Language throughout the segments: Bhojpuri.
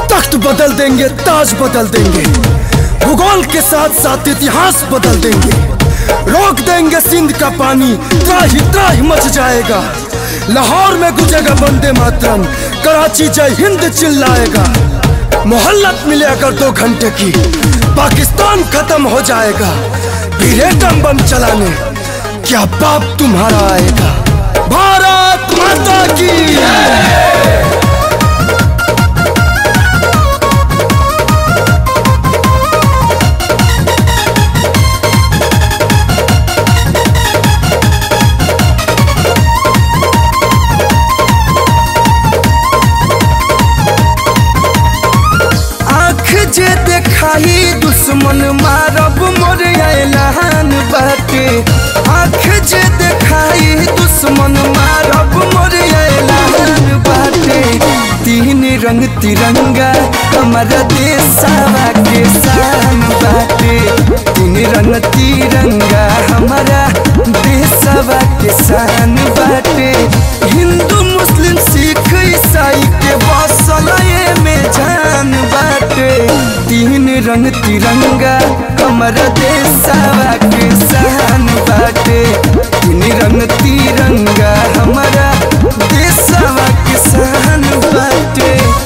तख्त बदल देंगे ताज बदल देंगे भूगोल के साथ साथ इतिहास बदल देंगे रोक देंगे सिंध का पानी त्राही त्राही मच जाएगा लाहौर में गुजेगा वंदे मातरम कराची जय हिंद चिल्लाएगा मोहल्लत मिले अगर दो घंटे की पाकिस्तान खत्म हो जाएगा फिर एटम बम चलाने क्या बाप तुम्हारा आएगा भारत माता की आँख जे देखाई दुश्मन मारब मोर ऐलान बाटे आँख जे देखाई दुश्मन मारब मोर ऐलान बाटे तीन रंग तिरंगा हमारा देशवा के शान बाटे तीन रंग तिरंगा हमारा देशवा के शान बाटे हिंदू मुस्लिम सिख ईसाई के बसल में जान बाटे तीन रंग तिरंगा हमारा देशवा के शान बाटे तीन रंग तिरंगा हमारा देशवा के शान बाटे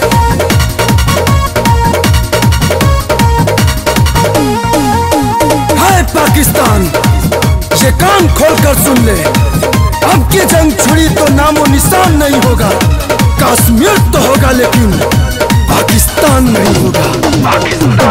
हाय पाकिस्तान ये कान खोलकर सुन ले अब की जंग छुड़ी तो नामो निशान नहीं होगा कश्मीर तो होगा लेकिन पाकिस्तान नहीं होगा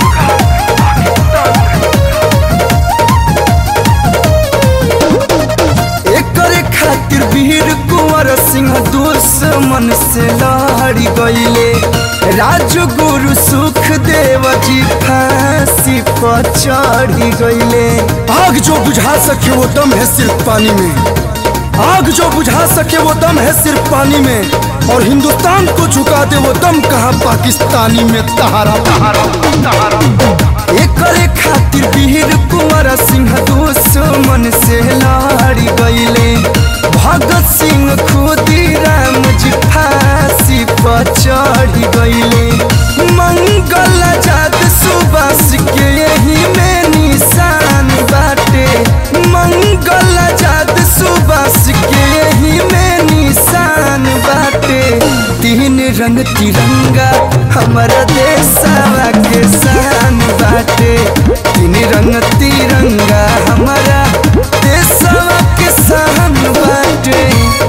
एकरे खातिर वीर कुंवर सिंह दुश्मन से लड़ी गईले राजगुरु सुखदेव जी फांसी पर चढ़ी गईले आग जो बुझा सके वो दम है सिर्फ पानी में आग जो बुझा सके वो दम है सिर्फ पानी में और हिंदुस्तान को झुका दे वो दम कहाँ पाकिस्तानी में तहारा एकरे खातिर वीर कुंवर सिंह दुश्मन से लड़ी गईले भगत सिंह खुदीराम जी फांसी पर चढ़ी गईले मंगल आजाद सुबास के यही में निशान बाटे मंगल आजाद सुबास के यही में निशान बाटे तीन रंग तिरंगा हमारा देशवा के शान बाटे तीन रंग तिरंगा हमारा देशवा के शान बाटे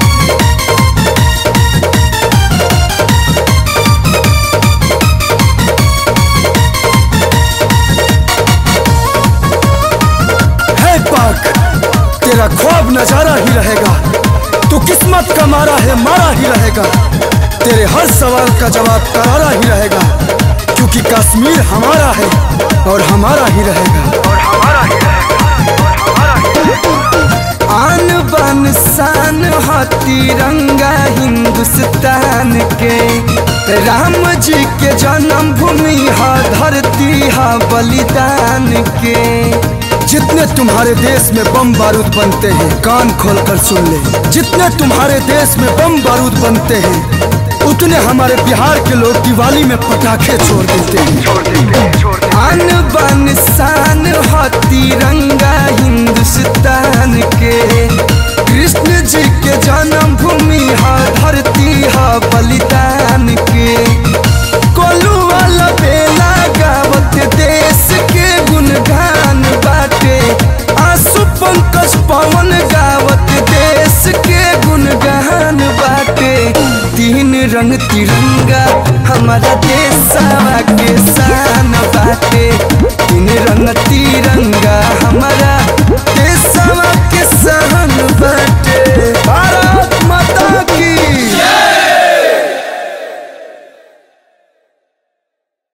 है पाक तेरा ख्वाब नजारा ही रहेगा तू किस्मत का मारा है मारा ही रहेगा तेरे हर सवाल का जवाब करारा ही रहेगा क्योंकि कश्मीर हमारा है और हमारा ही रहेगा आन बान शान ह तिरंगा हिंदुस्तान के राम जी के जन्म भूमि ह धरती ह बलिदान के जितने तुम्हारे देश में बम बारूद बनते हैं कान खोलकर सुन ले जितने तुम्हारे देश में बम बारूद बनते हैं उतने हमारे बिहार के लोग दिवाली में पटाखे छोड़ देते हैं आन बान शान ह तिरंगा हिंदुस्तान के कृष्ण जी के जन्म भूमि ह धरती ह बलिदान के कोलू वाला बेला गावत देश के गुणगान बाटे आंसू पंकज पवन गावत देश के गुणगान बाटे तीन रंग तिरंगा हमारा देशवा के शान बाटे तीन रंग तिरंगा हमारा